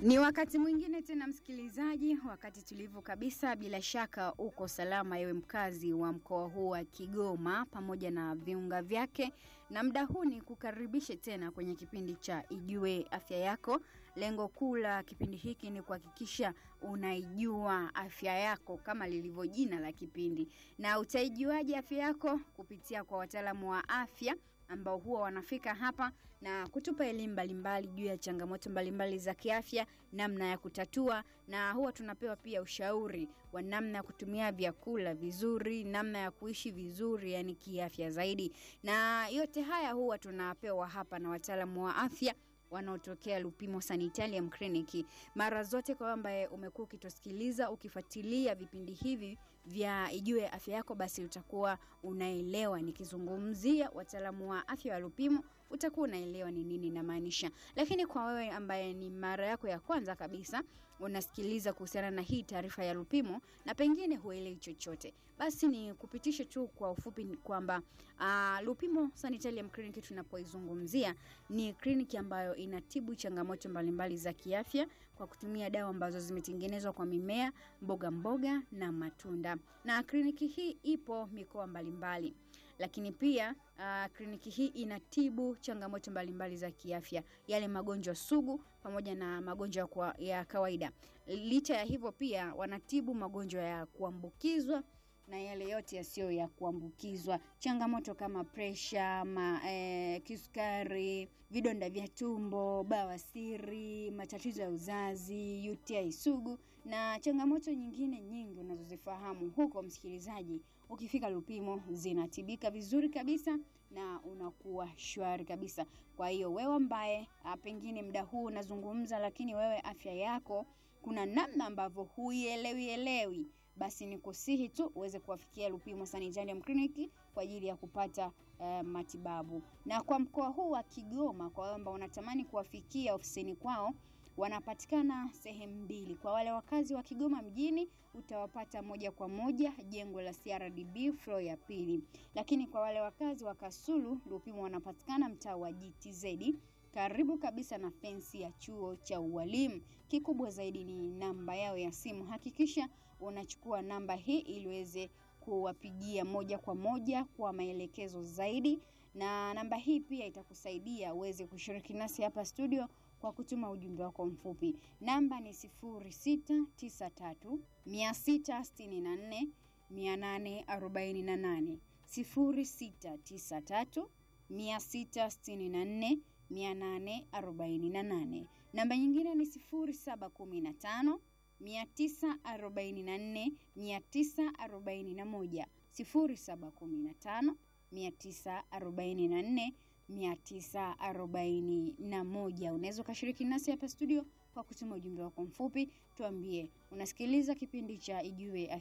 Ni wakati mwingine tena msikilizaji, wakati tulivu kabisa. Bila shaka uko salama, ewe mkazi wa mkoa huu wa Kigoma pamoja na viunga vyake, na muda huu ni kukaribishe tena kwenye kipindi cha Ijue Afya Yako. Lengo kuu la kipindi hiki ni kuhakikisha unaijua afya yako kama lilivyo jina la kipindi. Na utaijuaje afya yako? Kupitia kwa wataalamu wa afya ambao huwa wanafika hapa na kutupa elimu mbalimbali juu ya changamoto mbalimbali za kiafya, namna ya kutatua, na huwa tunapewa pia ushauri wa namna ya kutumia vyakula vizuri, namna ya kuishi vizuri, yani kiafya zaidi. Na yote haya huwa tunapewa hapa na wataalamu wa afya wanaotokea Lupimo Sanitarium Clinic. Mara zote kwa ambaye umekuwa ukitusikiliza ukifuatilia vipindi hivi vya Ijue Afya Yako, basi utakuwa unaelewa nikizungumzia wataalamu wa afya wa Lupimo, utakuwa unaelewa ni nini namaanisha. Lakini kwa wewe ambaye ni mara yako ya kwanza kabisa unasikiliza kuhusiana na hii taarifa ya Lupimo na pengine huelewi chochote, basi ni kupitishe tu kwa ufupi kwamba uh, Lupimo Sanitarium Clinic tunapoizungumzia ni kliniki ambayo inatibu changamoto mbalimbali za kiafya kwa kutumia dawa ambazo zimetengenezwa kwa mimea, mboga mboga na matunda. Na kliniki hii ipo mikoa mbalimbali lakini pia uh, kliniki hii inatibu changamoto mbalimbali za kiafya, yale magonjwa sugu pamoja na magonjwa kwa, ya kawaida. Licha ya hivyo, pia wanatibu magonjwa ya kuambukizwa na yale yote yasiyo ya kuambukizwa, changamoto kama presha, ma, eh, kisukari, vidonda vya tumbo, bawasiri, matatizo ya uzazi, UTI sugu na changamoto nyingine nyingi unazozifahamu huko, msikilizaji, ukifika Lupimo zinatibika vizuri kabisa na unakuwa shwari kabisa. Kwa hiyo wewe ambaye pengine muda huu unazungumza, lakini wewe afya yako kuna namna ambavyo huielewi elewi basi ni kusihi tu uweze kuwafikia Lupimo Sanitarium Clinic kwa ajili ya kupata uh, matibabu. Na kwa mkoa huu wa Kigoma, kwa wale ambao unatamani kuwafikia ofisini kwao, wanapatikana sehemu mbili. Kwa wale wakazi wa Kigoma mjini utawapata moja kwa moja jengo la CRDB floor ya pili, lakini kwa wale wakazi wa Kasulu, Lupimo wanapatikana mtaa wa GTZ karibu kabisa na fensi ya chuo cha ualimu. Kikubwa zaidi ni namba yao ya simu. Hakikisha unachukua namba hii ili uweze kuwapigia moja kwa moja kwa maelekezo zaidi, na namba hii pia itakusaidia uweze kushiriki nasi hapa studio kwa kutuma ujumbe wako mfupi. Namba ni 0693 664 848 0693 664 848. Namba nyingine ni 0715 944 941, 0715 944 941. Unaweza ukashiriki nasi hapa studio kwa kutuma ujumbe wako mfupi, tuambie unasikiliza kipindi cha Ijue Afya